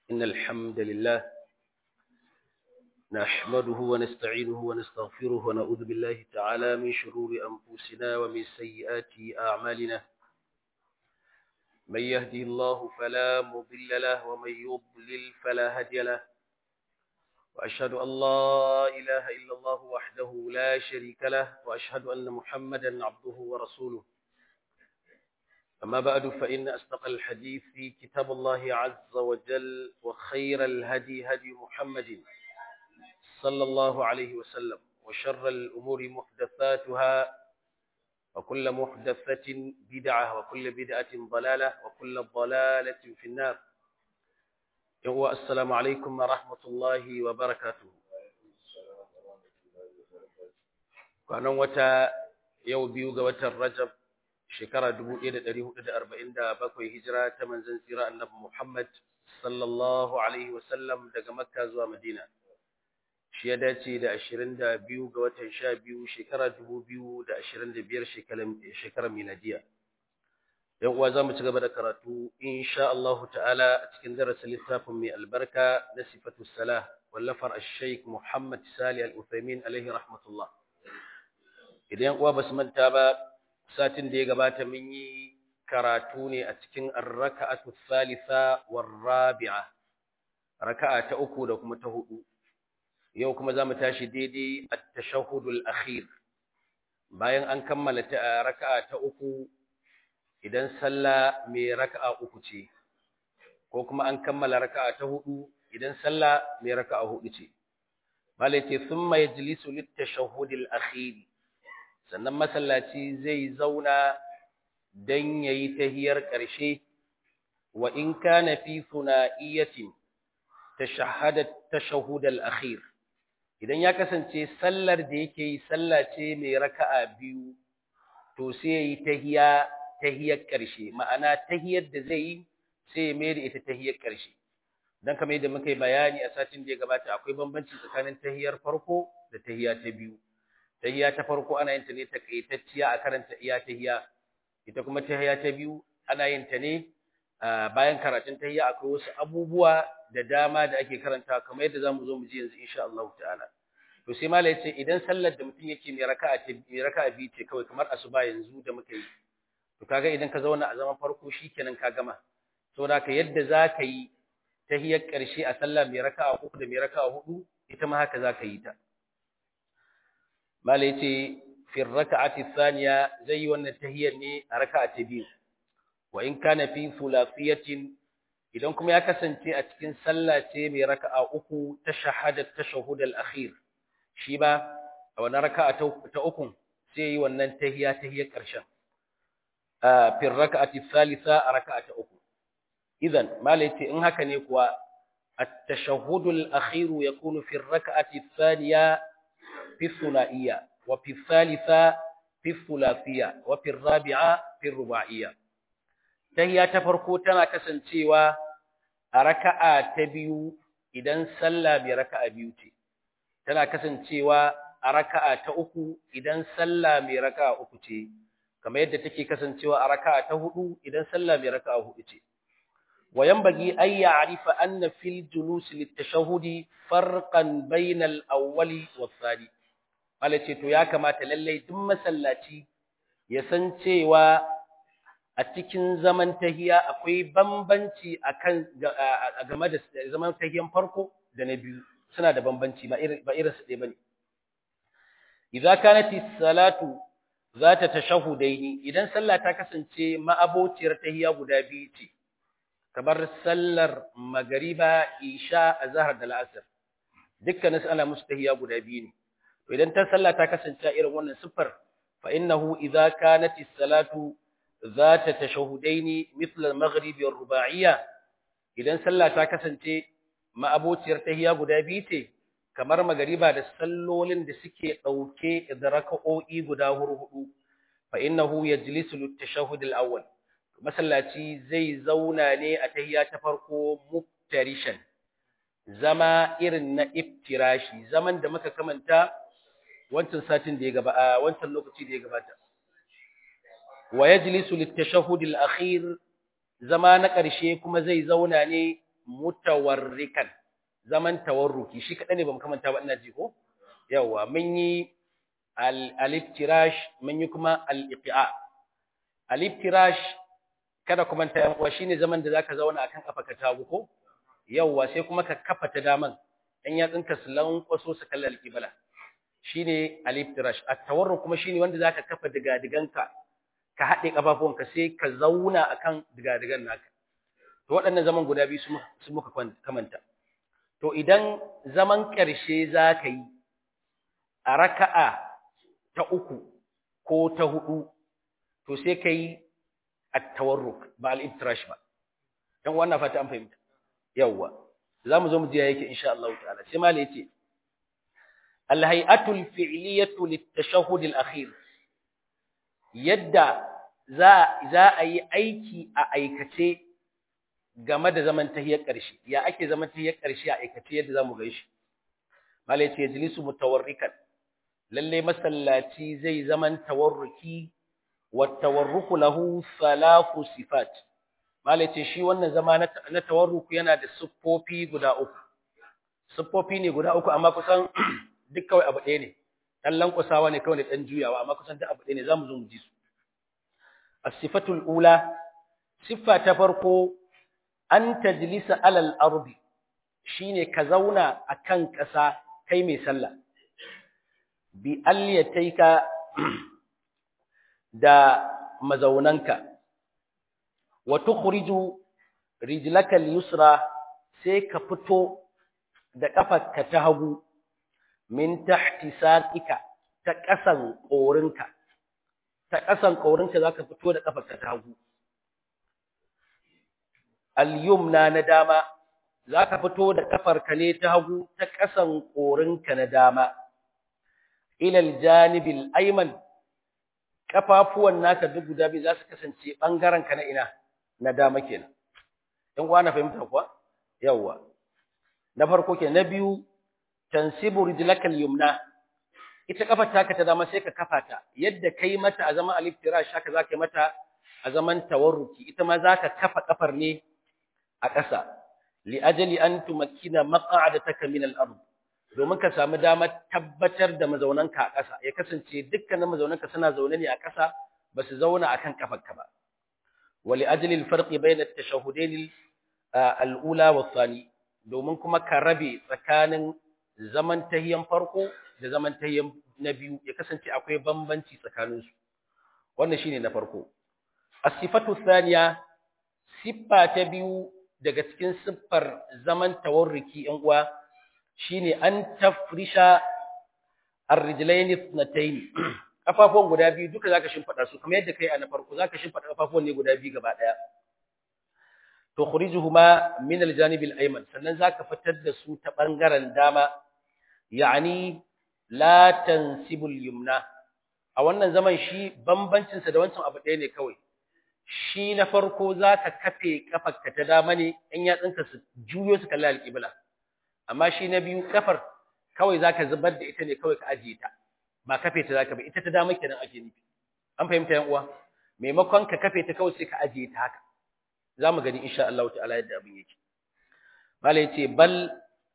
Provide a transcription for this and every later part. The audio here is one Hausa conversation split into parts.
إن الحمد لله نحمده ونستعينه ونستغفره ونعوذ بالله تعالى من شرور أنفسنا ومن سيئات أعمالنا من يهده الله فلا مضل له ومن يضلل فلا هادي له وأشهد أن لا إله إلا الله وحده لا شريك له وأشهد أن محمدا عبده ورسوله أما بعد فإن أصدق الحديث في كتاب الله عز وجل وخير الهدي هدي محمد صلى الله عليه وسلم وشر الأمور محدثاتها وكل محدثة بدعة وكل بدعة ضلالة وكل ضلالة في النار يهو السلام عليكم ورحمة الله وبركاته كان وتا يو بيوغ وتا الرجب shekara 1447 hijira ta manzon tsira annabi Muhammad sallallahu alaihi wasallam daga Makka zuwa Madina shi ya dace da 22 ga watan 12 shekara 2025 shekarar shekarar miladiya yan uwa zamu ci gaba da karatu insha Allah ta'ala a cikin darasin littafin mai albarka na sifatu salah wallafar ash-shaykh Muhammad Salih al-Uthaymeen alaihi rahmatullah idan uwa basu manta ba satin da ya gabata mun yi karatu ne a cikin ar-raka'atu thalitha war-rabi'a raka'a ta uku da kuma ta hudu yau kuma zamu tashi daidai at-tashahhudul akhir bayan an kammala ta raka'a ta uku idan sallah mai raka'a uku ce ko kuma an kammala raka'a ta hudu idan sallah mai raka'a hudu ce malai ce thumma yajlisu lit-tashahhudil akhir sannan masallaci zai zauna don ya yi tahiyar ƙarshe wa in kana fi suna'iyatin ta shahudar akhir idan ya kasance sallar da yake yi sallace mai raka'a biyu to sai ya yi tahiya tahiyar ƙarshe ma'ana tahiyar da zai yi sai ya mai da ita tahiyar ƙarshe don kamar yadda muka yi bayani a satin da ya gabata akwai bambanci tsakanin tahiyar farko da tahiya ta biyu tahiyya ta farko ana yin ta ne takaitacciya a karanta iya tahiyya ita kuma tahiyya ta biyu ana yin ta ne bayan karatun tahiyya akwai wasu abubuwa da dama da ake karanta kamar yadda zamu zo mu ji yanzu insha Allah ta'ala to sai mala yace idan sallar da mutum yake mai raka'a ta mai raka'a biyu ce kawai kamar asuba yanzu da muka yi to kaga idan ka zauna a zaman farko shikenan ka gama saboda ka yadda zaka yi tahiyyar karshe a sallah mai raka'a uku da mai raka'a hudu ita ma haka zaka yi ta mala yace fi rak'ati thaniya zai wannan tahiyyar ne a raka'a ta biyu wa in kana fi thulafiyatin idan kuma ya kasance a cikin sallah ce mai raka'a uku ta shahadat tashahhud al-akhir shi ba a wannan raka'a ta uku sai yi wannan tahiyya tahiyyar karshen fi rak'ati thalitha a raka'a ta uku idan mala yace in haka ne kuwa at-tashahhud al-akhir yakunu fi rak'ati thaniya في الثنائية وفي الثالثة في الثلاثية وفي الرابعة في الرباعية تهي تفرقو تنا كسنتيوا ركعة تبيو idan sallah mai raka'a biyu ce tana kasancewa a raka'a ta uku idan sallah mai raka'a uku ce kamar yadda take kasancewa a raka'a ta hudu idan sallah mai raka'a hudu ce wa yanbaghi an ya'rifa anna fil julus litashahhudi farqan bainal awwali was thani Allah ce to ya kamata lallai duk masallaci ya san cewa a cikin zaman tahiya akwai bambanci akan game da zaman tahiyan farko da na biyu suna da bambanci ba irin ba irin su ɗaya bane idza kanat salatu zata tashahudaini idan sallah ta kasance ma'abociyar tahiya guda biyu ce kamar sallar magariba isha azhar da al'asr dukkanin su ana musu tahiya guda biyu ne idan ta sallah ta kasance irin wannan siffar fa innahu idza kanat as-salatu zata tashahudaini mithla al-maghrib wa ruba'iyya idan sallah ta kasance ma'abociyar tahiyya guda biyu ce kamar magariba da sallolin da suke dauke da raka'o'i guda hudu fa innahu yajlisu lit-tashahhud al-awwal masallaci zai zauna ne a tahiyya ta farko muftarishan zama irin na iftirashi zaman da muka kamanta wancan satin da ya gaba a wancan lokaci da ya gabata wa yajlisu litashahhud al-akhir zama na ƙarshe kuma zai zauna ne mutawarrikan zaman tawarruki shi kaɗai ne ba mu kamanta ba ina ji ko yawa mun yi al-iftirash mun yi kuma al-iqa al-iftirash kada kuma ta yan uwa shine zaman da zaka zauna akan kafa ka tagu ko yawa sai kuma ka kafa ta daman dan yatsinka su lankwaso su kalla al-qibla shine al-iftirash at-tawarruk kuma shine wanda zaka kafa diga-diganka ka haɗe kafafuwanka sai ka zauna akan diga-digan naka to waɗannan zaman guda biyu su muka kamanta to idan zaman ƙarshe za ka yi a raka'a ta uku ko ta hudu to sai ka yi at-tawarruk ba al-iftirash ba dan wannan fata an fahimta yawwa zamu zo mu ji yake insha Allah ta'ala sai mali yace al-hay'atu al-fi'liyatu lit-tashahhud al-akhir yadda za za a yi aiki a aikace game da zaman tahiyar ƙarshe ya ake zaman tahiyar ƙarshe a aikace yadda zamu ga shi malai ce jilisu mutawarrikan lalle masallaci zai zaman tawarruki wa tawarruku lahu thalathu sifat malai ce shi wannan zama na tawarruku yana da siffofi guda uku siffofi ne guda uku amma kusan duk kawai abu ɗaya ne dan lankusawa ne kawai dan juyawa amma kusan duk abu ɗaya ne zamu zo mu ji su as-sifatul ula siffa ta farko an tajlisa alal ardi shine ka zauna akan ƙasa kai mai sallah bi alliyataika da mazaunanka wa tukhriju rijlaka al-yusra sai ka fito da kafarka ta hagu min tahti saqika ta ƙasan ƙorinka ta ƙasan ƙorinka zaka fito da kafarka ta hagu al-yumna na dama zaka fito da kafarka ne ta hagu ta ƙasan ƙorinka na dama ila al-janib al-ayman kafafuwan naka duk guda biyu za su kasance bangaren ka na ina na dama kenan in kuwa na fahimta kuwa yawa na farko ke na biyu tansibu rijlaka al-yumna ita kafar taka ta dama sai ka kafa ta yadda kai mata a zaman al-iftirash haka zaka yi mata a zaman tawarruki ita ma zaka kafa kafar ne a ƙasa li ajali an tumakkina maq'adataka min al-ard domin ka samu damar tabbatar da mazaunanka a ƙasa ya kasance dukkanin mazaunanka suna zaune ne a ƙasa ba su zauna akan kafarka ba wali ajli al-farqi bayna at-tashahhudain al-ula wa thani domin kuma ka rabe tsakanin zaman tahiyan farko da zaman tahiyan na biyu ya kasance akwai bambanci tsakanin su wannan shine na farko as-sifatu thaniya siffa ta biyu daga cikin siffar zaman tawarruki yan uwa shine an tafrisha ar-rijlayn ithnatayn kafafuwan guda biyu duka zaka shimfada su kamar yadda kai a na farko zaka shimfada kafafuwan ne guda biyu gaba daya tukhrijuhuma min al-janib al-ayman sannan zaka fitar da su ta bangaren dama yani la tansibu al-yumna a wannan zaman shi bambancin sa da wancan abu ɗaya ne kawai shi na farko zaka kafe kafarka ta dama ne in yatsunka su juyo su kalli al-qibla amma shi na biyu kafar kawai zaka zubar da ita ne kawai ka ajiye ta ba kafe ta zaka ba ita ta dama kenan ake nufi an fahimta yan uwa maimakon ka kafe ta kawai sai ka ajiye ta haka zamu gani insha Allah ta'ala yadda abin yake mala yace bal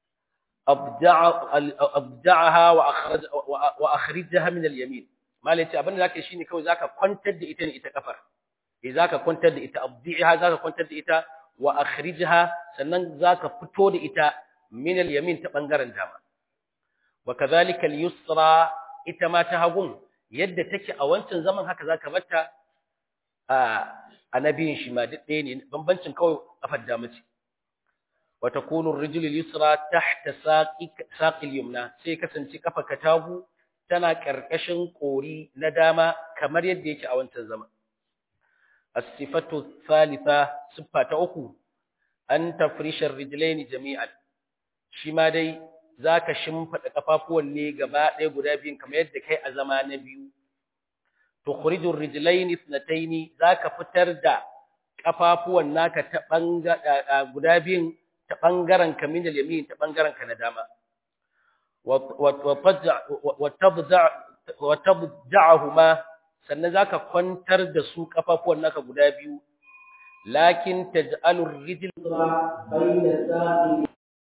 abda'aha wa akhraj wa akhrijha min al-yamin mala yace abin da zaka shine kawai zaka kwantar da ita ne ita kafar eh zaka kwantar da ita abdi'aha zaka kwantar da ita wa akhrijha sannan zaka fito da ita min al-yamin ta bangaren dama wa kadhalika al-yusra ita ma ta hagun yadda take a wancan zaman haka zaka bata a annabiyin shi ma duk ɗaya ne bambancin kawai kafar dama ce wa takunu ar-rijlu al-yusra tahta saqi al-yumna sai kasance kafa katagu tana karkashin kori na dama kamar yadda yake a wancan zaman as-sifatu thalitha siffa ta uku an tafrisha ar-rijlaini jami'an shi ma dai za ka shimfaɗa ƙafafuwan ne gaba ɗaya guda biyun kamar yadda kai a zama na biyu. Tukhrijur rijlaini ithnataini za ka fitar da ƙafafuwan naka ta guda biyun ta ɓangaren ka min yamin ta ɓangaren ka na dama. Wa tabda'ahuma sannan za ka kwantar da su ƙafafuwan naka guda biyu lakin taj'alu ar-rijl bayna saqi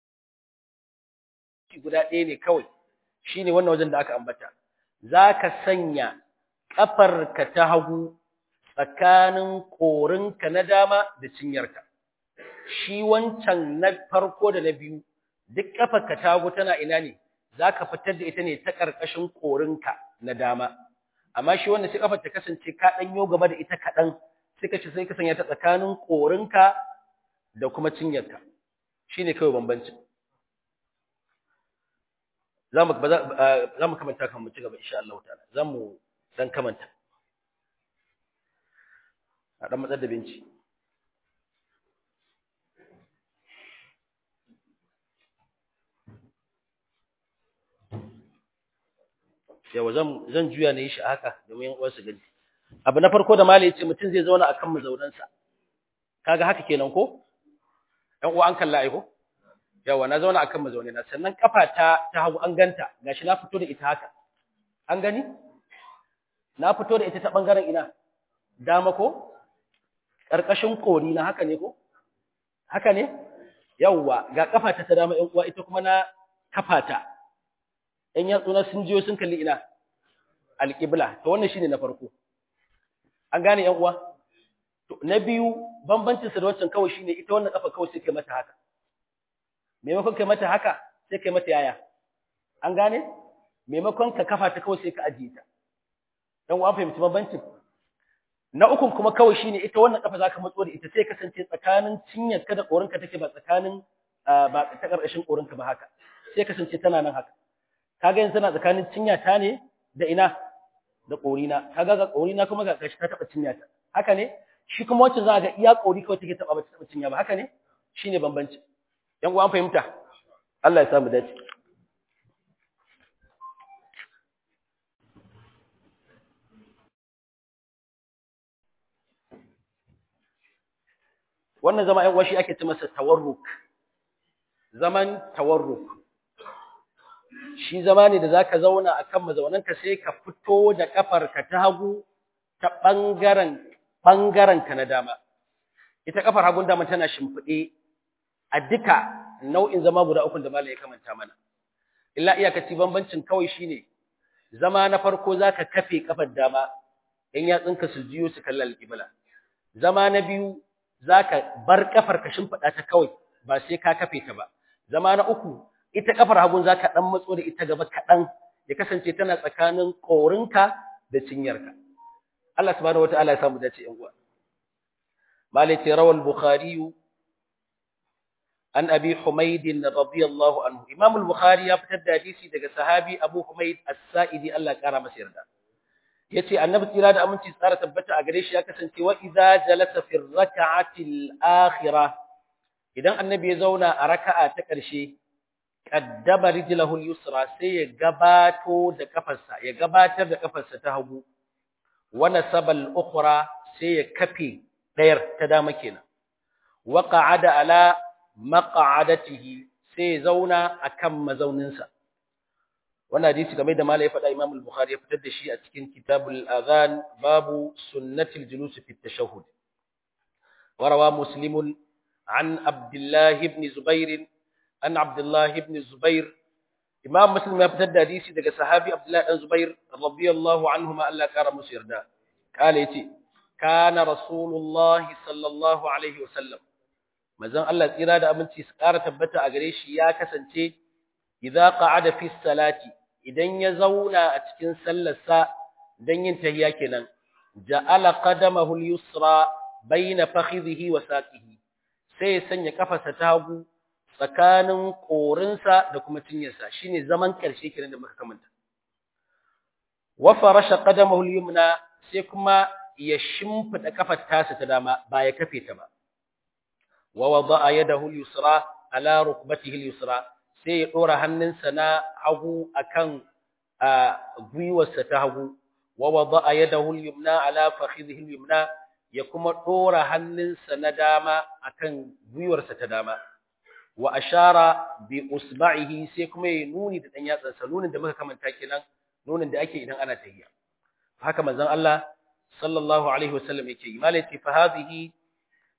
guda ɗaya ne kawai shine wannan wajen da aka ambata zaka sanya kafarka ta hagu tsakanin korinka na dama da cinyarka shi wancan na farko da na biyu duk kafarka ta hagu tana ina ne zaka fitar da ita ne ta karkashin korinka na dama amma shi wanda sai kafar ta kasance ka dan yo gaba da ita kadan sai ka ci sai ka sanya ta tsakanin korinka da kuma cinyarka shine kawai bambanci zamu zamu kamanta kan mu ci gaba insha Allah ta'ala zamu dan kamanta a dan matsar da binci yawa zan zan juya ne shi haka domin yan uwa su gani abu na farko da malai yace mutum zai zauna akan mazaunansa kaga haka kenan ko yan uwa an kalla ai ko yawa na zauna akan mazaunina sannan kafa ta ta hagu an ganta gashi na fito da ita haka an gani na fito da ita ta bangaren ina dama ko karkashin kori na haka ne ko haka ne yawa ga kafa ta ta dama yan uwa ita kuma na kafa ta ‘yan yatsuna sun jiyo sun kalli ina alƙibla, ta wannan shi ne na farko. An gane ‘yan uwa? Na biyu, bambancinsa da wancan kawai shi ne ita wannan ƙafa kawai sai kai mata haka. Maimakon kai mata haka, sai kai mata yaya. An gane? Maimakon ka kafa ta kawai sai ka ajiye ta. ‘Yan uwa fahimci bambancin? Na ukun kuma kawai shi ne ita wannan ƙafa za ka matso da ita sai kasance tsakanin cinyarka da ƙorinka take ba tsakanin ba ta ƙarƙashin ƙorinka ba haka. Sai kasance tana nan haka. kaga yanzu tana tsakanin cinyata ne da ina da ƙorina kaga ga ƙorina kuma ga kashi ta taɓa cinyata haka ne shi kuma wacce za ga iya ƙori kawai take taɓa ba ta taɓa cinya ba haka ne shine bambanci yan uwa an fahimta Allah ya samu dace wannan zama yan uwa shi ake ce masa tawarruk zaman tawarruk shi zama ne da zaka zauna akan mazaunanka sai ka fito da kafarka ta hagu ta bangaren bangaren ka na dama ita kafar hagun dama tana shimfide a duka nau'in zama guda uku da malai ya kamanta mana illa iyakaci bambancin kawai shine zama na farko zaka kafe kafar dama in yatsunka su jiyo su kalla alqibla zama na biyu zaka bar kafar ka shimfida ta kawai ba sai ka kafe ta ba zama na uku ita kafar hagun zaka dan matso da ita gaba kadan ya kasance tana tsakanin korinka da cinyarka Allah subhanahu wataala ya samu dace yan uwa malai ce rawal bukhari an abi humayd radiyallahu anhu imam al-bukhari ya fitar da hadisi daga sahabi abu humayd as-sa'idi Allah ya kara masa yarda yace annabi tsira da aminci tsara tabbata a gare shi ya kasance wa idza jalasa fi rak'ati al-akhirah idan annabi ya zauna a raka'a ta ƙarshe qaddama rijlahu al-yusra sai ya gabato da kafarsa ya gabatar da kafarsa ta hagu wa nasaba al-ukhra sai ya kafe dayar ta dama kenan wa qa'ada ala maq'adatihi sai ya zauna akan mazauninsa wannan hadisi game da malai faɗa Imam al-Bukhari ya fitar da shi a cikin Kitabul Adhan babu sunnatil julus fi at-tashahhud wa rawa muslimun an Abdullah ibn Zubair an Abdullah ibn Zubair Imam Muslim ya fitar da hadisi daga sahabi Abdullah ibn Zubair radiyallahu anhuma Allah kara musu yarda kale yace kana Rasulullah sallallahu alaihi wasallam manzon Allah tsira da aminci su kara tabbata a gare shi ya kasance idza qa'ada fi salati idan ya zauna a cikin sallarsa dan yin tahiyya kenan ja'ala qadamahu al-yusra bayna fakhidhihi wa saqihi sai ya sanya kafarsa ta hagu tsakanin korinsa da kuma cinyarsa shine zaman karshe kenan da muka kamanta wa farasha qadamahu al-yumna sai kuma ya shimfida kafar tasa ta dama ba ya kafe ta ba wa wada'a yadahu al-yusra ala rukbatihi al-yusra sai ya ɗora hannunsa na hagu akan gwiwarsa ta hagu wa wada'a yadahu al-yumna ala fakhidhihi al-yumna ya kuma ɗora hannunsa na dama akan gwiwarsa ta dama wa ashara bi usba'ihi sai kuma ya nuni da dan yatsansa nunin da muka kamanta kenan nunin da ake idan ana tahiyya haka manzon Allah sallallahu alaihi wasallam yake yi malai fa hadhihi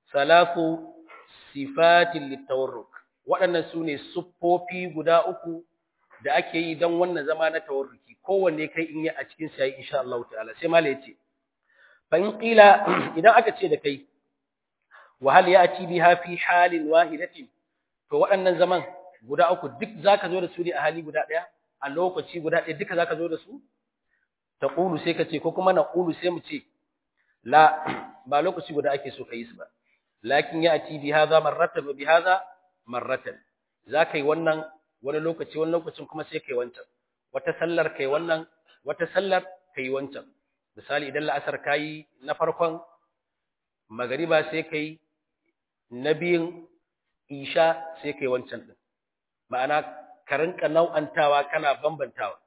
salasu sifatin littawarruk waɗannan su ne siffofi guda uku da ake yi don wannan zama na tawarruki kowanne kai in yi a cikin sa insha Allah ta'ala sai mala yace fa in qila idan aka ce da kai wa hal ya'ti biha fi halin wahidatin to waɗannan zaman guda uku duk zaka zo da su ne a hali guda ɗaya a lokaci guda ɗaya duka zaka zo da su taqulu sai ka ce ko kuma naqulu sai mu ce la ba lokaci guda ake so kai su ba lakin ya'ti bi hadha marratan wa bi hadha marratan zaka yi wannan wani lokaci wani lokacin kuma sai kai wancan wata sallar kai wannan wata sallar kai wancan misali idan la'asar kayi na farkon magariba sai kai na biyun isha sai kai wancan din ma'ana ka rinka nau'antawa kana bambantawa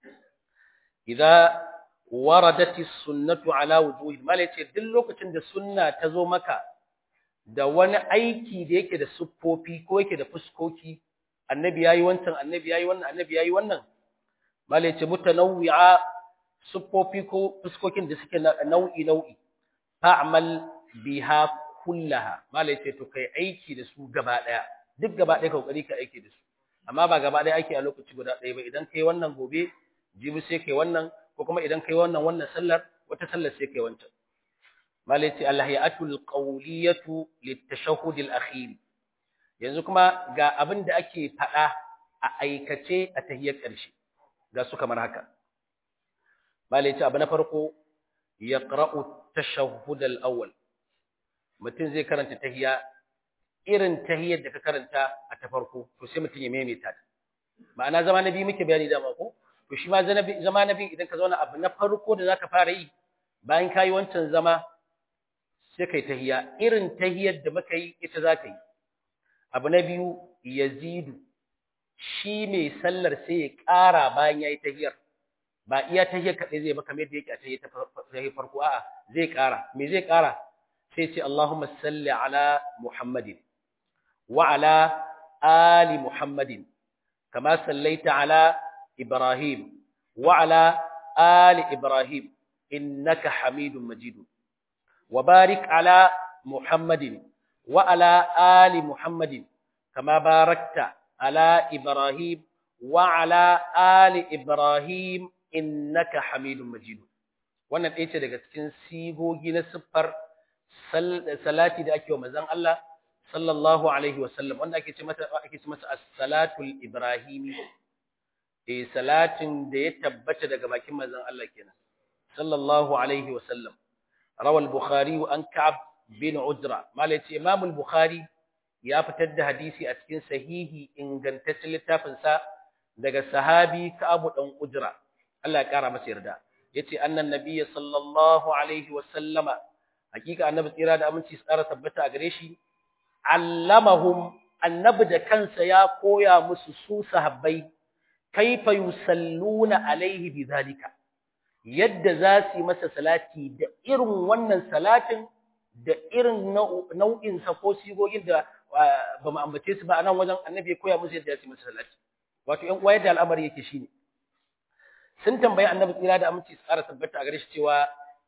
idza waradati sunnatu ala wujuhi mala yace duk lokacin da sunna ta zo maka da wani aiki da yake da siffofi ko yake da fuskoki annabi yayi wancan annabi yayi wannan annabi yayi wannan mala yace mutanawwi'a siffofi ko fuskokin da suke nau'i nau'i fa'mal biha kullaha mala yace to kai aiki da su gaba daya duk gaba daya kokari ka aiki da su amma ba gaba daya ake a lokaci guda daya ba idan kai wannan gobe jibi sai kai wannan ko kuma idan kai wannan wannan sallar wata sallar sai kai wancan malaiti alhayatul qawliyatu litashahhud alakhir yanzu kuma ga abin da ake fada a aikace a tahiyyar ƙarshe ga su kamar haka malaiti abu na farko yaqra'u tashahhud alawwal mutum zai karanta tahiyya irin tahiyyar da ka karanta a ta farko to sai mutum ya maimaita ta ma'ana zama na biyu muke bayani dama ko to shi ma zama na biyu idan ka zauna abu na farko da zaka fara yi bayan ka yi wancan zama sai kai tahiya irin tahiyar da muka yi ita za ka yi abu na biyu yazidu shi mai sallar sai ya ƙara bayan ya yi tahiyar ba iya tahiyar kaɗai zai ba kamar yadda yake a tahiyar ta farko a'a zai ƙara me zai ƙara sai ce Allahumma salli ala Muhammadin wa ala ali Muhammadin kama sallaita ala إبراهيم وعلى آل إبراهيم إنك حميد مجيد وبارك على محمد وعلى آل محمد كما باركت على إبراهيم وعلى آل إبراهيم إنك حميد مجيد wannan ɗaya ce daga cikin sigogi na siffar salati da ake wa manzon Allah sallallahu alaihi wasallam wanda ake ce mata ake ce masa as-salatul ibrahimi eh salatin da ya tabbata daga bakin manzon Allah kenan sallallahu alaihi wasallam rawal bukhari an ka'ab bin ujra malaci imam al-bukhari ya fitar da hadisi a cikin sahihi ingantaccen littafin sa daga sahabi ka'ab dan ujra Allah ya kara masa yarda yace annan nabiyyi sallallahu alaihi wasallama hakika annabi tsira da aminci tsara tabbata a gare shi allamahum annabi da kansa ya koya musu su sahabbai kaifa yusalluna alaihi bidhalika yadda za su yi masa salati da irin wannan salatin da irin nau'in sa ko sigogin da ba mu ambace su ba anan wajen annabi ya koya musu yadda za su yi masa salati wato ƴan uwa yadda al'amari yake shine sun tambayi annabi tsira da aminci su ƙara tabbata a gare shi cewa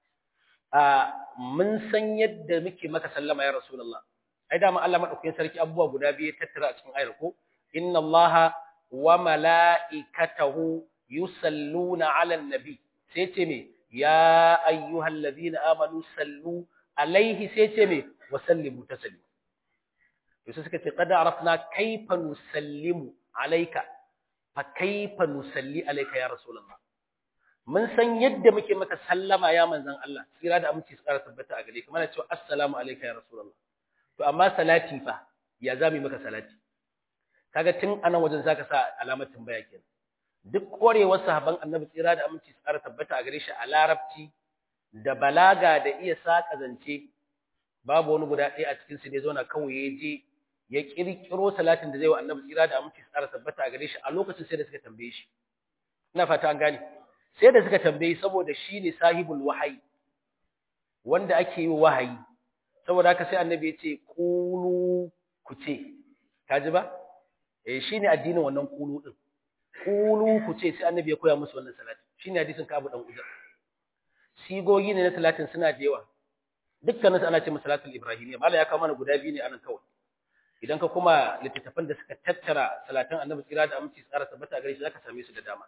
mun san yadda muke maka sallama ya rasulullah ai da Allah madaukakin sarki abubuwa guda biyu tattara a cikin ayar ko inna allaha wa mala'ikatahu yusalluna 'alan nabi sai ce me ya ayyuhal ladina amanu sallu alaihi sai ce me wa sallimu taslima to sai suka ce qad arafna kayfa nusallimu alayka fa kayfa nusalli alayka ya rasulullah mun san yadda muke maka sallama ya manzon Allah tsira da aminci su ƙara tabbata a gare ka mana cewa assalamu alayka ya rasulullah to amma salati fa ya zami maka salati kaga tun anan wajen zaka sa alamar tambaya kenan duk korewar sahaban annabi tsira da aminci tsara tabbata a gare shi a larabci da balaga da iya saka zance babu wani guda ɗaya a cikin su ne zauna kawai ya je ya kirkiro salatin da zai wa annabi tsira da aminci tsara tabbata a gare shi a lokacin sai da suka tambaye shi ina fata an gane sai da suka tambaye saboda shi ne sahibul wahayi wanda ake yi wahayi saboda haka sai annabi ya ce kulu ku ce kaji ba eh shine addinin wannan kulu din kulu ku ce sai annabi ya koya musu wannan salati shine hadisin Ka'ab dan Ujar sigogi ne na salatin suna da yawa dukkanin su ana ce salatul ibrahimiyya mala ya kawo mana guda biyu ne anan kawai idan ka kuma littattafan da suka tattara salatan annabi tsira da aminci tsara tabbata gare shi zaka same su da dama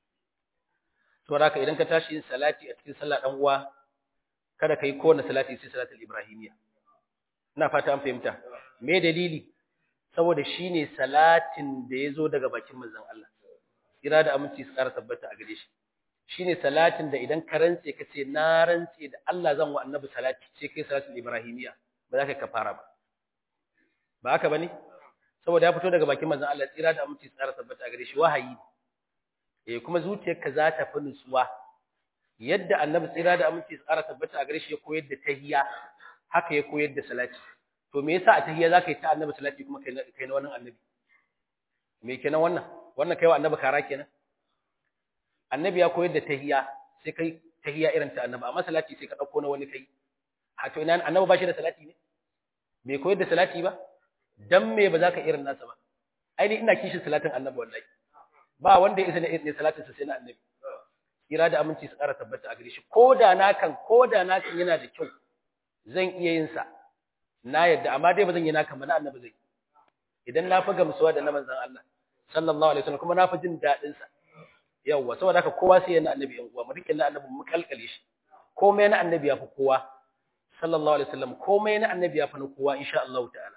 to haka idan ka tashi yin salati a cikin sallah dan uwa kada kai kowanne salati sai salatul ibrahimiyya ina fata an fahimta me dalili saboda shine salatin da yazo daga bakin manzon Allah tsira da aminci tsara tabbata a gare shi shine salatin da idan ka rantse ka ce na rantse da Allah zan wa annabi salati sai kai salatul ibrahimiyya ba za ka kafara ba ba haka bane saboda ya fito daga bakin manzon Allah tsira da aminci tsara tabbata a gare shi wahayi eh kuma zuciyarka za ta fi nutsuwa yadda annabi tsira da aminci tsara tabbata a gare shi ya koyar da tahiyya haka ya koyar da salati to me yasa a tahiyya zaka yi ta annabi salati kuma kai kai na wannan annabi me kenan wannan wannan kai wa annabi kara kenan annabi ya koyar da tahiyya sai kai tahiyya irin ta annabi amma salati sai ka dauko na wani kai ha to ina annabi ba shi da salati ne bai koyar da salati ba dan me ba za ka irin nasa ba ai ni ina kishin salatin annabi wallahi ba wanda ya isa ne salatin sa sai na annabi kira da aminci su ƙara tabbata a gare shi koda na kan koda na kan yana da kyau zan iya yin sa na yadda amma dai ba zan yi na kan ba na annabi zai idan na fi gamsuwa da na manzon Allah sallallahu alaihi wasallam kuma na fi jin daɗin sa yawwa saboda haka kowa sai yana annabi yan uwa mu rike na annabi mu kalkale shi komai na annabi ya fi kowa sallallahu alaihi wasallam komai na annabi ya fi na kowa insha Allah ta'ala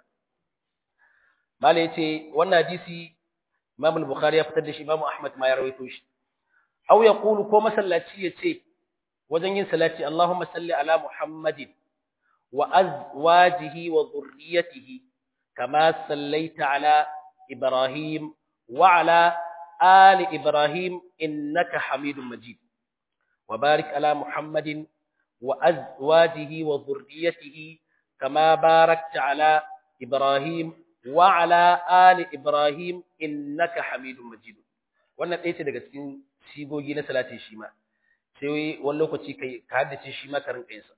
mala yace wannan hadisi Imam al-Bukhari ya fitar da shi Imam Ahmad ma ya rawaito shi aw yaqulu ko masallaci yace wajen yin salati Allahumma salli ala Muhammadin wa azwajihi wa dhurriyyatihi kama sallaita ala Ibrahim wa ala ali Ibrahim innaka Hamidum Majid wa barik ala Muhammadin wa azwajihi wa dhurriyyatihi kama barakta ala Ibrahim wa ala ali Ibrahim innaka Hamidum Majid wannan ɗaya ce daga cikin sigogi na salatin shi ma sai wani lokaci kai ka haddace shi ma karin kayansa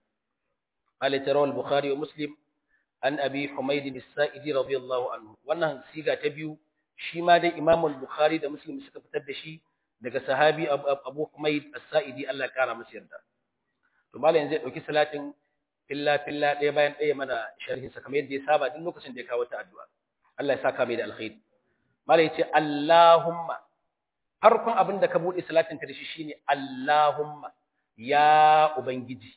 Ali tarawal Bukhari wa Muslim an Abi Humayd as-Sa'idi radiyallahu anhu wannan siga ta biyu shi ma dai Imam al-Bukhari da Muslim suka fitar da shi daga sahabi Abu Humayd as-Sa'idi Allah ya kara masa yarda to malam zai dauki salatin illa filla ɗaya bayan ɗaya mana sharhin sa kamar yadda ya saba duk lokacin da ya kawo ta addu'a Allah ya saka mai da alkhairi malam yace Allahumma farkon abin da ka buɗe salatin ka da shi shine Allahumma ya ubangiji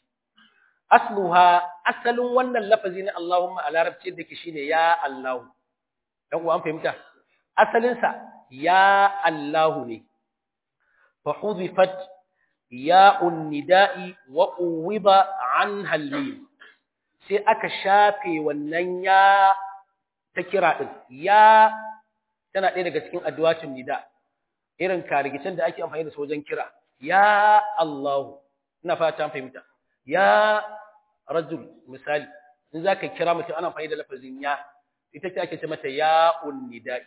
asluha asalin wannan lafazi na Allahumma a larabci da ke shine ya Allahu dan uwa an fahimta asalin sa ya Allahu ne fa hudifat ya nida'i wa uwida anha al sai aka shafe wannan ya ta kira din ya tana ɗaya daga cikin addu'atun nida' irin karigicin da ake amfani da su wajen kira ya Allah ina fata fahimta ya rajul misali in zaka kira mutum ana amfani da lafazin ya ita ce ake ce mata ya unnidai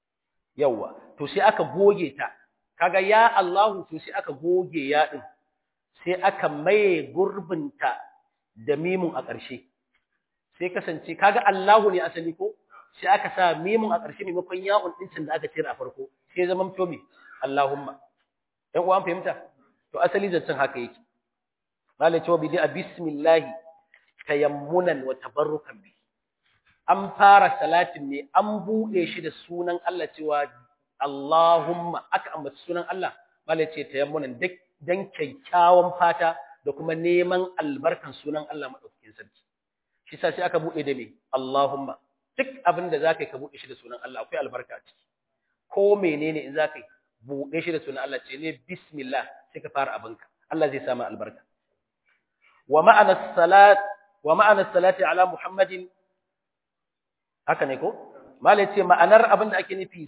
yawa to sai aka goge ta kaga ya Allah to sai aka goge ya din sai aka maye gurbinta da mimun a ƙarshe sai kasance kaga Allahu ne asali ko sai aka sa mimun a ƙarshe maimakon ya'un ɗin da aka cire a farko sai zaman to me Allahumma dan uwan fahimta to asali zancen haka yake malai cewa bidi bismillah tayammunan wa tabarrukan bi an fara salatin ne an bude shi da sunan Allah cewa Allahumma aka ambaci sunan Allah malai ce tayammunan dan kyakkyawan fata da kuma neman albarkan sunan Allah madaukakin sarki shi sa sai aka bude da me Allahumma duk abin da zaka yi ka bude shi da sunan Allah akwai albarka a ciki ko menene in zaka yi buɗe shi da sunan Allah ce ne bismillah sai ka fara abinka Allah zai samu albarka wa ma'ana salat wa ma'ana salati ala muhammadin haka ne ko malai ce ma'anar abin da ake nufi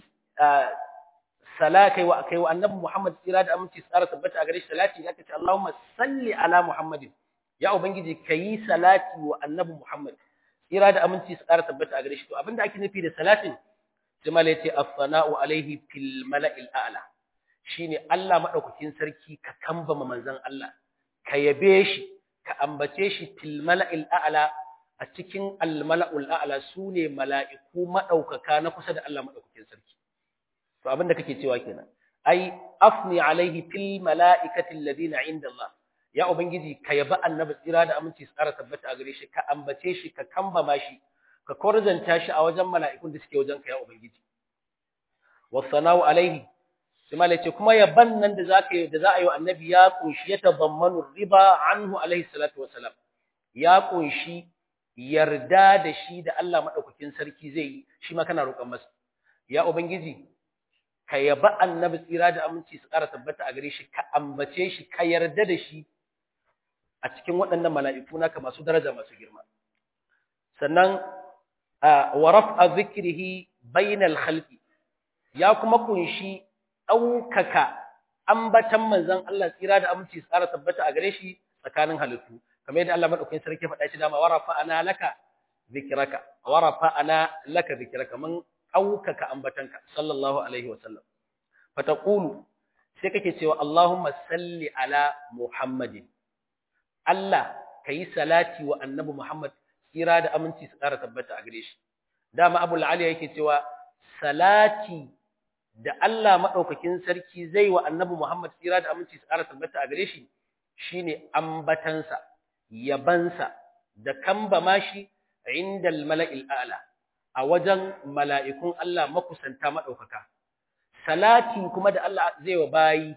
salakai wa kai wa annabi muhammad tsira da aminci tsara tabbata a gare shi salati aka ce Allahumma salli ala muhammadin ya ubangiji kayi salati wa annabi muhammad tsira da aminci tsara tabbata a gare shi to abin da ake nufi da salatin Jamal ya ce as-sana'u alaihi fil mala'il a'la shine Allah madaukakin sarki ka kambama manzon Allah ka yabe shi ka ambace shi fil mala'il a'la a cikin al mala'ul a'la sune mala'iku madaukaka na kusa da Allah madaukakin sarki to abinda kake cewa kenan ai afni alaihi fil mala'ikati alladhina 'inda Allah ya ubangiji ka yabi annabi tsira da aminci su ƙara tabbata a gare shi ka ambace shi ka kambama shi ka korzanta shi a wajen mala'ikun da suke wajen ka ya ubangiji wasana'u alaihi sai malai ce kuma yaban nan da zaka yi da za a yi wa annabi ya kunshi ya tabammanu riba anhu alaihi salatu wassalam ya kunshi yarda da shi da Allah madaukakin sarki zai yi shi ma kana roƙon masa ya ubangiji ka yaba annabi tsira da aminci su ƙara tabbata a gare shi ka ambace shi ka yarda da shi a cikin waɗannan mala'iku naka masu daraja masu girma sannan wa raf'a zikrihi bainal khalqi ya kuma kunshi ɗaukaka ambatan manzon Allah tsira da aminci su ƙara tabbata a gare shi tsakanin halittu kamar yadda Allah madaukakin sarki faɗa shi dama wa rafa'ana laka zikraka wa rafa'ana laka zikraka mun ɗaukaka ambatanka sallallahu alaihi wa sallam fataqulu sai kake cewa Allahumma salli ala Muhammadin Allah kayi salati wa annabi Muhammad tsira da aminci su ƙara tabbata a gare shi dama Abu al yake cewa salati da Allah madaukakin sarki zai wa annabi Muhammad tsira da aminci su ƙara tabbata a gare shi shine ambatansa yabansa da kambama shi inda al-mala'il a'la a wajen mala'ikun Allah makusanta maɗaukaka. Salati kuma da Allah zai wa bayi,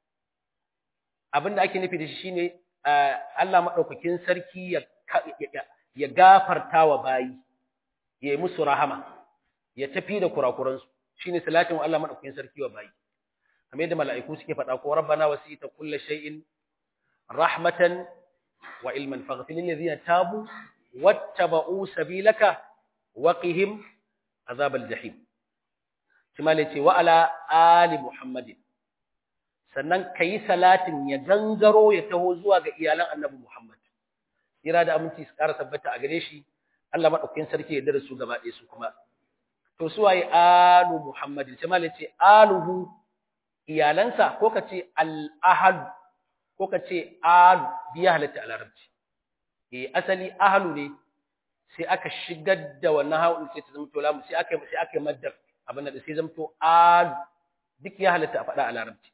abinda ake nufi da shi shi ne Allah maɗaukakin sarki ya gafarta wa bayi, ya yi musu rahama, ya tafi da kurakuransu, shi ne salatin wa Allah maɗaukakin sarki wa bayi. Kamar yadda mala'iku suke faɗa ko rabbana wasi ta kulle shay'in rahmatan wa ilman faghfilin lazina tabu wattaba'u sabilaka وقهم عذاب الجحيم كما yace wa ala ali muhammadin sannan kai salatin ya gangaro ya taho zuwa ga iyalan annabi muhammad kira da aminci su ƙara tabbata a gare shi Allah madaukakin sarki ya darasu gaba ɗaya su kuma to su waye alu muhammadin kama yace aluhu iyalansa ko kace al ahal ko kace alu biya halatta a larabci eh asali ahlu ne sai aka shigar da wannan hawan sai ta zamto lamu sai aka sai aka maddar abin da sai zamto al duk ya halatta a faɗa a larabci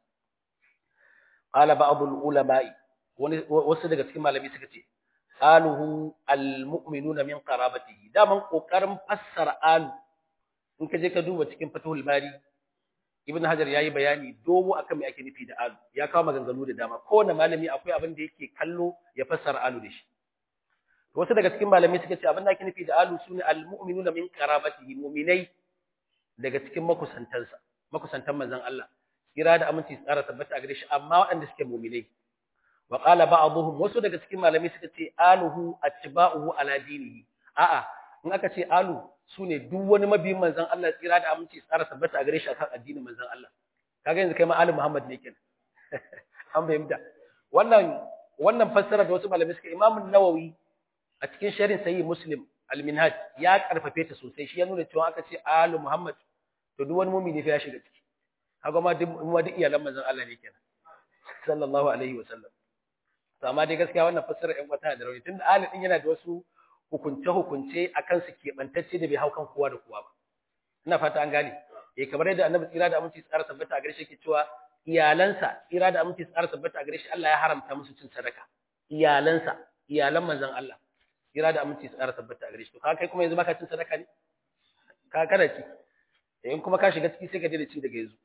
qala ba'dul ulama'i wani wasu daga cikin malami suka ce aluhu almu'minuna min qarabatihi daman kokarin fassara alu in ka je ka duba cikin fathul bari ibn hajar yayi bayani dogo akan me ake nufi da alu ya kawo maganganu da dama kowane malami akwai abin da yake kallo ya fassara alu da shi wasu daga cikin malamai suka ce abin da ake nufi da alu sune almu'minuna min qarabatihi mu'minai daga cikin makusantansa makusantan manzon Allah kira da aminci tsara tabbata a gare shi amma waɗanda suke mu'minai wa qala ba'dhum wasu daga cikin malamai suka ce aluhu atba'uhu ala dinihi a'a in aka ce alu sune duk wani mabiyin manzon Allah tsira da aminci tsara tabbata a gare shi akan addinin manzon Allah kaga yanzu kai ma alu Muhammad ne kenan an fahimta wannan wannan fassara da wasu malamai suka Imam Nawawi a cikin sharhin sahih Muslim al-Minhaj ya karfafe ta sosai shi ya nuna cewa aka ce alu Muhammad to duk wani mu'mini fa ya shiga ciki kaga ma duk ma duk iyalan manzon Allah ne kenan sallallahu alaihi wasallam to amma dai gaskiya wannan fassara ɗan wata da rauni tunda ali din yana da wasu hukunce hukunce akan su keɓantacce da bai hau kan kowa da kowa ba ina fata an gane eh kamar yadda annabi tsira da aminci tsara tabbata a gare shi ke cewa iyalansa tsira da aminci tsara tabbata a gare shi Allah ya haramta musu cin sadaka iyalansa iyalan manzon Allah tsira da aminci tsara tabbata a gare shi to ka kai kuma yanzu baka cin sadaka ne ka kada ci in kuma ka shiga ciki sai ka daina ci daga yanzu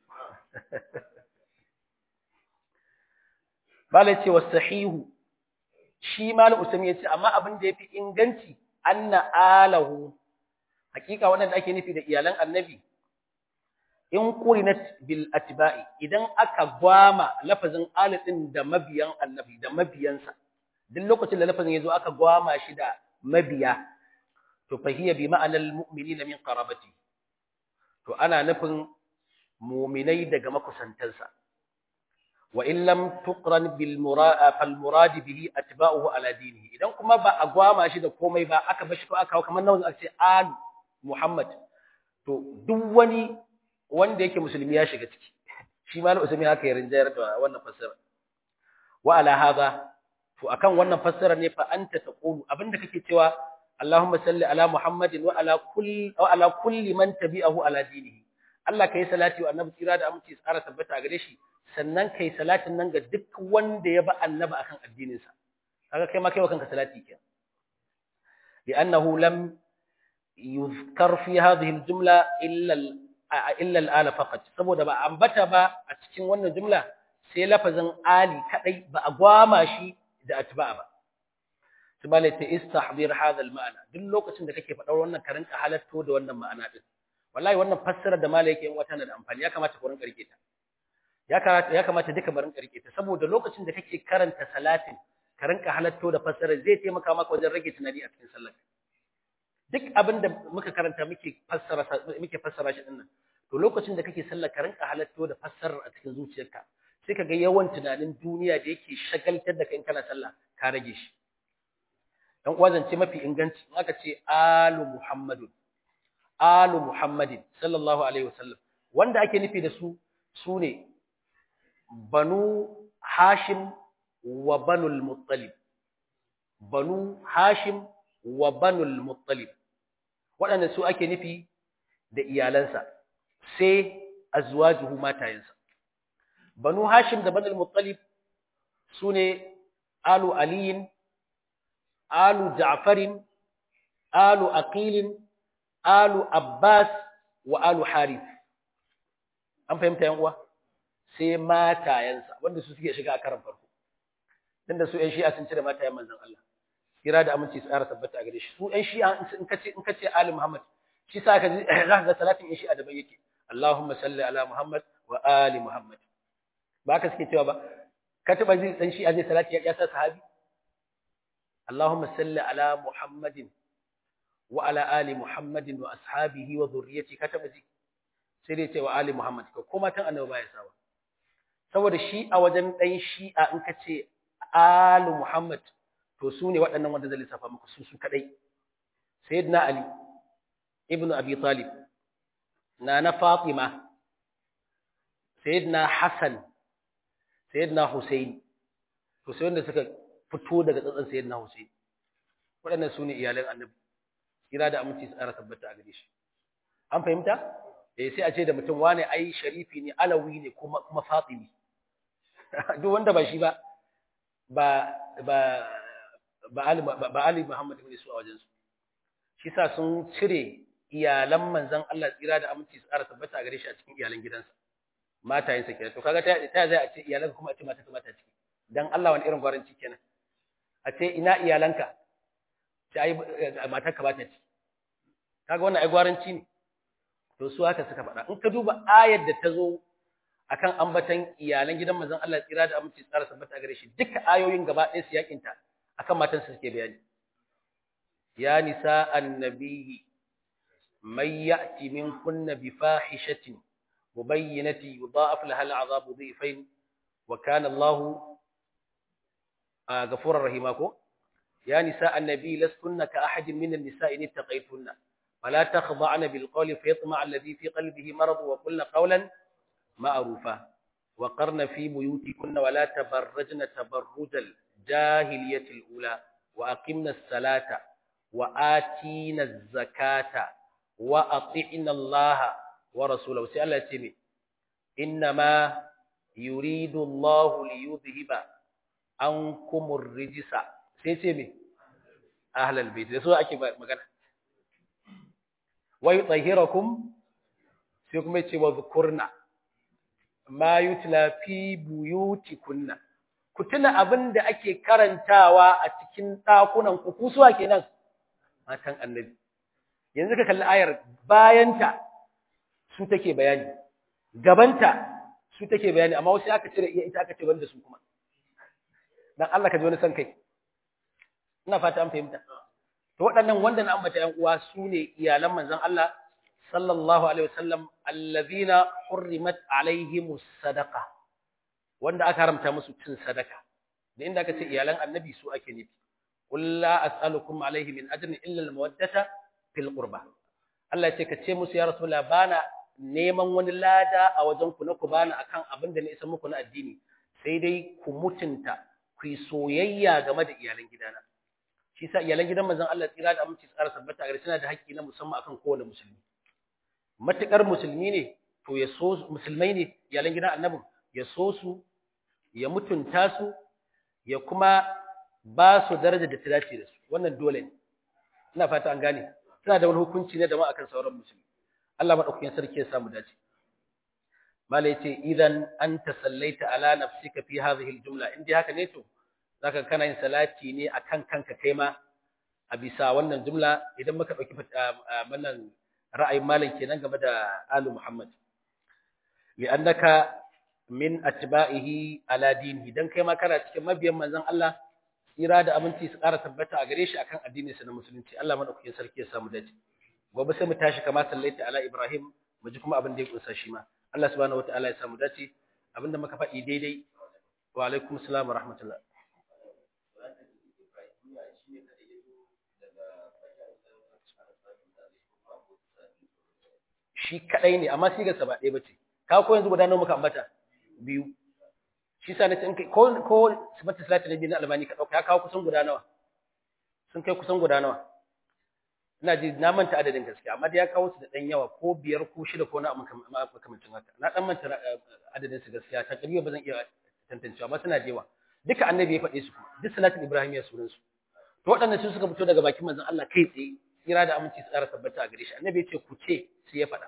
Bala ce wa sahihu, shi Malam Usami ya ce, amma abin da ya fi inganci, anna alahu, hakika waɗanda ake nufi da iyalan annabi, in kurinat bil atba'i idan aka gwama lafazin alitin da mabiyan annabi da mabiyansa, duk lokacin da lafazin ya zo aka gwama shi da mabiya, to fahiyya bi ma'anar mu'mini na min qarabati to ana nufin muminai daga makusantansa. wa in lam tuqran bil murad fal murad bihi atba'uhu ala dinihi idan kuma ba a gwama shi da komai ba aka bashi ko aka kamar nan aka ce al muhammad to duk wani wanda yake musulmi ya shiga ciki shi ma na usmi haka ya rinjayar da wannan fassara wa ala hadha to akan wannan fassara ne fa anta taqulu abinda kake cewa Allahumma salli ala Muhammadin wa ala kulli wa ala kulli man tabi'ahu ala dinihi Allah kai salati wa annabi tsira da aminci tsara tabbata gare shi sannan kai salatin nan ga duk wanda ya ba annabi akan addinin sa kaga kai ma kai wa kanka salati kenan li'annahu lam yuzkar fi hadhihi al-jumla illa illa al-ala faqat saboda ba ambata ba a cikin wannan jumla sai lafazin ali kadai ba a gwama shi da atba'a ba tubale ta istahdir hadha al-ma'na duk lokacin da kake faɗar wannan ka rinka halatto da wannan ma'ana din wallahi wannan fassara da malai yake yin wata na da amfani ya kamata ku rinka rike ta ya kamata ya kamata duka barin ka rike ta saboda lokacin da kake karanta salatin ka rinka halatto da fassara zai taimaka maka wajen rage tunani a cikin sallar duk abin da muka karanta muke fassara muke fassara shi dinnan to lokacin da kake sallar ka rinka halatto da fassarar a cikin zuciyarka sai ka ga yawan tunanin duniya da yake shagaltar da kai kana sallah ka rage shi dan uwa zance mafi inganci in aka ce alu muhammadun alu muhammadin sallallahu alaihi wasallam wanda ake nufi da su sune banu hashim wa banul muttalib banu hashim wa banul muttalib waɗanda su ake nufi da iyalansa sai azwajuhu matayensa banu hashim da banul muttalib sune alu aliyin alu ja'farin alu aqilin alu abbas wa alu harith an fahimta yan uwa sai matayensa wanda su suke shiga a karan farko dan da su ƴan shi'a sun cire matayen manzon Allah kira da aminci tsara tabbata a gare shi su ƴan shi'a in kace in kace ali muhammad shi sa ka ji za ga salatin ƴan shi'a da bai yake Allahumma salli ala muhammad wa ali muhammad ba ka suke cewa ba ka taba ji dan shi'a zai salati ya sa sahabi Allahumma salli ala muhammadin wa ala ali muhammadin wa ashabihi wa dhurriyyati ka taba ji sai dai ce wa ali muhammad ko kuma tan annabi baya sawa saboda shi a wajen ɗan shi'a in ka ce alu Muhammad to su ne waɗannan wanda zai lissafa muku su su kaɗai. Sayyidina Ali, Ibn Abi Talib, na na Fatima, Sayyidina Hassan, Sayyidina Hussein, to sai wanda suka fito daga tsatsan Sayyidina Hussein. Waɗannan su ne iyalan annabi, kira da aminci su tsara tabbata a gare shi. An fahimta? Eh sai a ce da mutum wane ai sharifi ne, alawi ne kuma kuma Fatimi. duk wanda ba shi ba ba ba ba Ali ba Ali Muhammad ne su a wajen su shi sa sun cire iyalan manzon Allah tsira da aminci su tsara tabbata a gare shi a cikin iyalan gidansa matayen sa kenan to kaga ta ta zai a ce iyalan kuma a ce mata mata ciki dan Allah wani irin gwaranci kenan a ce ina iyalanka ta ai matar ka bata ciki kaga wannan ai gwaranci ne to su haka suka faɗa in ka duba ayar da ta zo akan ambatan iyalan gidan manzon Allah tsira da aminci tsara tabbata gare shi duka ayoyin gaba ɗaya su yakinta akan matan su suke bayani ya nisa annabiyyi may ya'ti minkunna bi fahishatin mubayyinati yudha'af laha al'adhabu dhifain wa kana Allahu ghafurur rahima ko ya nisa annabiyyi lastunna ka ahadin min an-nisa'i in ittaqaytunna ولا تخضعن بالقول فيطمع الذي في قلبه مرض وقلن قولا معروفا وقرن في بيوتكن ولا تبرجن تبرج الجاهلية الأولى وأقمنا الصلاة وآتينا الزكاة وأطعنا الله ورسوله سأل الله إنما يريد الله ليذهب عنكم الرجس سيسمي أهل البيت لسوء أكي مغانا ويطهركم سيكم يتي وذكرنا ma yutla fi buyutikunna ku tuna abin da ake karantawa a cikin ɗakunan ku kusuwa kenan matan annabi yanzu ka kalli ayar bayanta su take bayani gabanta su take bayani amma wasu aka cire iya ita aka ce banda su kuma dan Allah ka ji wani san kai ina fata an fahimta to waɗannan wanda na ambata yan uwa su ne iyalan manzon Allah sallallahu alaihi wasallam allazina hurrimat alaihimus sadaqa wanda aka haramta musu cin sadaka da inda aka ce iyalan annabi su ake nufi qul la as'alukum alaihi min ajrin illa almawaddata fil qurba Allah ya ce ka ce musu ya rasulullah bana neman wani lada a wajen ku na ku bana akan abin da na isa muku na addini sai dai ku mutunta ku yi soyayya game da iyalan gidana shi sa iyalan gidan manzon Allah tsira da aminci tsara sabbata gare suna da haƙƙi na musamman akan kowane musulmi matukar musulmi ne to ya so musulmai ne iyalan gidan annabin ya so su ya mutunta su ya kuma ba su daraja da ta dace da su wannan dole ne ina fata an gane tana da wani hukunci ne da ma akan sauran musulmi Allah madaukakin sarki ya samu dace malai ce idan anta sallaita ala nafsika fi hadhihi aljumla indai haka ne to zaka kana yin salati ne akan kanka kai ma a bisa wannan jumla idan muka dauki wannan ra'ayin malam kenan game da alu muhammad li'annaka min atba'ihi ala dinihi dan kai ma kana cikin mabiyan manzon Allah tsira da aminci su ƙara tabbata a gare shi akan addinin sa na musulunci Allah madaukakin sarki ya samu dace gobe sai mu tashi kama sallaita ala ibrahim mu ji kuma abin da ya kunsa shi ma Allah subhanahu wataala ya samu dace abinda muka faɗi daidai wa alaikum assalam wa rahmatullah shi kadai ne amma sigarsa ba ɗaya bace ka ko yanzu guda nawa muka ambata biyu shi sa nace in kai ko ko sifatu salati nabi na albani ka dauka ya kawo kusan guda nawa sun kai kusan guda nawa ina ji na manta adadin gaskiya amma da ya kawo su da dan yawa ko biyar ko shida ko na makamancin haka na dan manta adadin su gaskiya ta kariya ba zan iya tantancewa amma suna da yawa duka annabi ya faɗe su duk salatin ibrahim ya sunan su to waɗannan su suka fito daga bakin manzon Allah kai tsaye kira da aminci su ƙara tabbata a gare shi annabi ya ce ku ce sai ya faɗa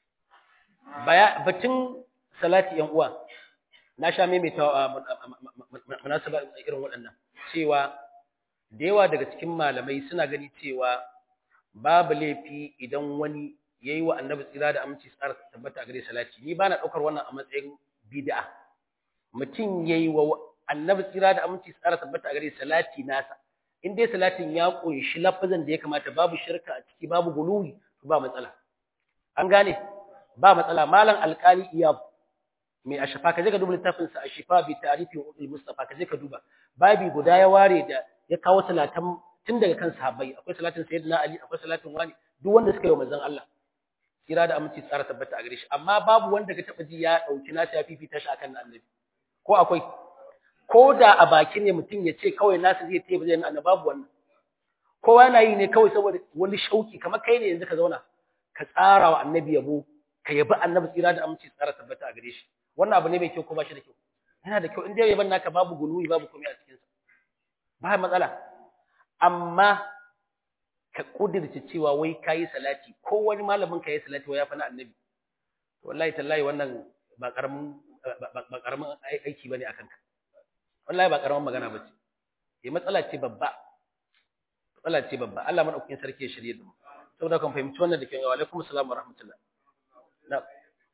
baya batun salati yan uwa na sha maimaita munasaba irin waɗannan cewa da yawa daga cikin malamai suna gani cewa babu laifi idan wani yayi wa annabi tsira da aminci tsara tabbata a gare salati ni bana daukar wannan a matsayin bid'a mutum yayi wa annabi tsira da aminci tsara tabbata a gare salati nasa in dai salatin ya kunshi lafazan da ya kamata babu shirka a ciki babu guluwi ba matsala an gane ba matsala malam alkali iyab mai ashafa kaje ka duba littafin sa ashifa bi ta'rifi ul mustafa kaje ka duba babi guda ya ware da ya kawo salatan tun daga kan sahabbai akwai salatin sayyidina ali akwai salatin wani duk wanda suka yi manzon Allah kira da aminci tsara tabbata a gare shi amma babu wanda ka taba ji ya dauki nasa ya fifita shi akan annabi ko akwai ko da a baki ne mutum ya ce kawai nasa zai tayi bazai annabi babu wannan kowa yana yi ne kawai saboda wani shauki kamar kai ne yanzu ka zauna ka tsara wa annabi yabo ka yabi annabi tsira da aminci tsara tabbata a gare shi wannan abu ne mai kyau ko ba shi da kyau yana da kyau in dai yaban naka babu guluwi babu komai a cikin sa ba matsala amma ka kudirce cewa wai kayi salati ko wani malamin ka yi salati wai ya fa na annabi wallahi tallahi wannan ba karamin ba karamin aiki bane akan ka wallahi ba karamin magana bace eh matsala ce babba matsala ce babba Allah madaukakin sarki ya shirye da mu saboda kan fahimci wannan da ke wa alaikum assalam wa rahmatullah na'am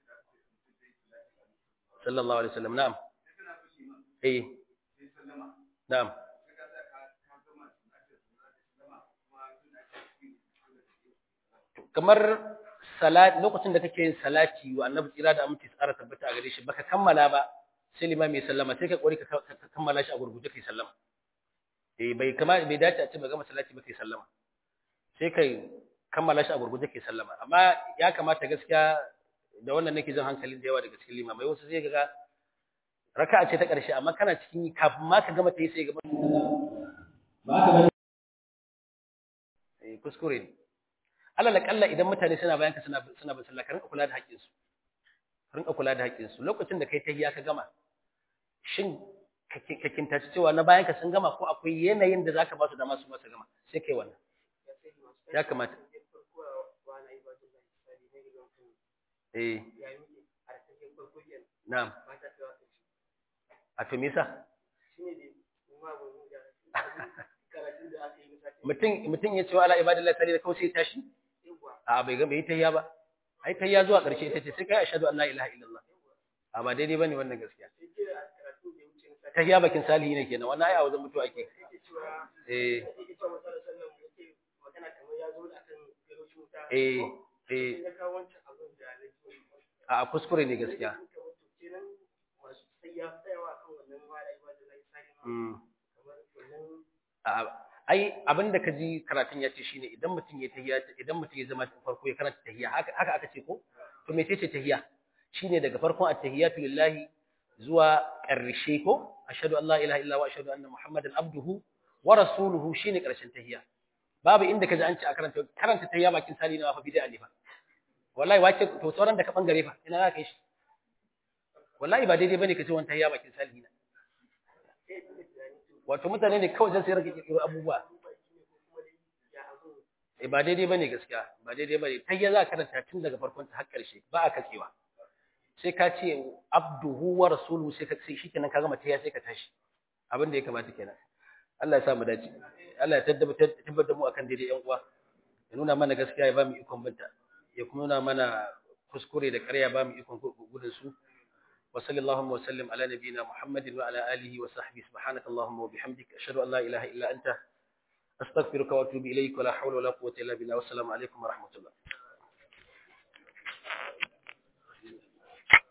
sallallahu alaihi wasallam na'am eh na'am kamar salat lokacin da kake yin salati wa annabi tsira da aminci tsara tabbata a gare shi baka kammala ba sai limami ya sallama sai ka kori ka kammala shi a gurguje kai sallama eh bai kama bai dace a ce ba gama salati ba kai sallama sai kai kammala shi a gurguje kai sallama amma ya kamata gaskiya da wannan nake jin hankalin da yawa daga cikin limamai wasu zai ga raka'a ce ta ƙarshe amma kana cikin kafin ma ka gama ta yi sai gaba ba ka bane eh kuskure ne alal kalla idan mutane suna bayan ka suna suna bin sallah ka rinka kula da haƙƙin su rinka kula da haƙƙin su lokacin da kai tahiyya ka gama shin ka kintaci cewa na bayan ka sun gama ko akwai yanayin da zaka ba su dama su ma su gama sai kai wannan ya kamata eh na'am a to me yasa mutum mutum ya ce wa ala ibadillahi tare da kawai sai tashi a bai ga bai tayya ba ai tayya zuwa ƙarshe ita ce sai kai ashhadu an la ilaha illallah a ba daidai bane wannan gaskiya tayya bakin salihi ne kenan wannan ai a wajen mutuwa ake eh eh eh a kuskure ne gaskiya ai abin da ka ji karatun ya ce shine idan mutum ya tahiya idan mutum ya zama farko ya karanta tahiya haka haka aka ce ko to me ce tahiya shine daga farkon at-tahiyatu lillahi zuwa ƙarshe ko ashhadu an la ilaha illa wa ashhadu anna muhammadan abduhu wa rasuluhu shine ƙarshen tahiya babu inda ka ji an ce a karanta karanta tahiya bakin sali na fa bid'a ne fa wallahi wace to sauran da ka bangare fa ina za ka yi shi wallahi ba daidai bane ka ce wani tahiyya bakin salihina wato mutane ne kawai zan sai rage kirkiro abubuwa eh ba daidai bane gaskiya ba daidai bane tahiyya za ka karanta tun daga farkon ta har ƙarshe ba a katsewa sai ka ce abduhu wa rasuluhu sai ka sai shikenan ka gama tahiyya sai ka tashi abin da ya kamata kenan Allah ya sa mu dace Allah ya tabbatar da mu akan daidai yan uwa ya nuna mana gaskiya ya ba mu ikon binta ya kuma nuna mana kuskure da ƙarya ba mu ikon gudun su wa sallallahu wa sallim ala nabiyyina muhammadin wa ala alihi wa sahbihi subhanaka allahumma wa bihamdika ashhadu an la ilaha illa anta astaghfiruka wa atubu ilayk wa la hawla wa la quwwata illa billah wa assalamu alaikum wa rahmatullah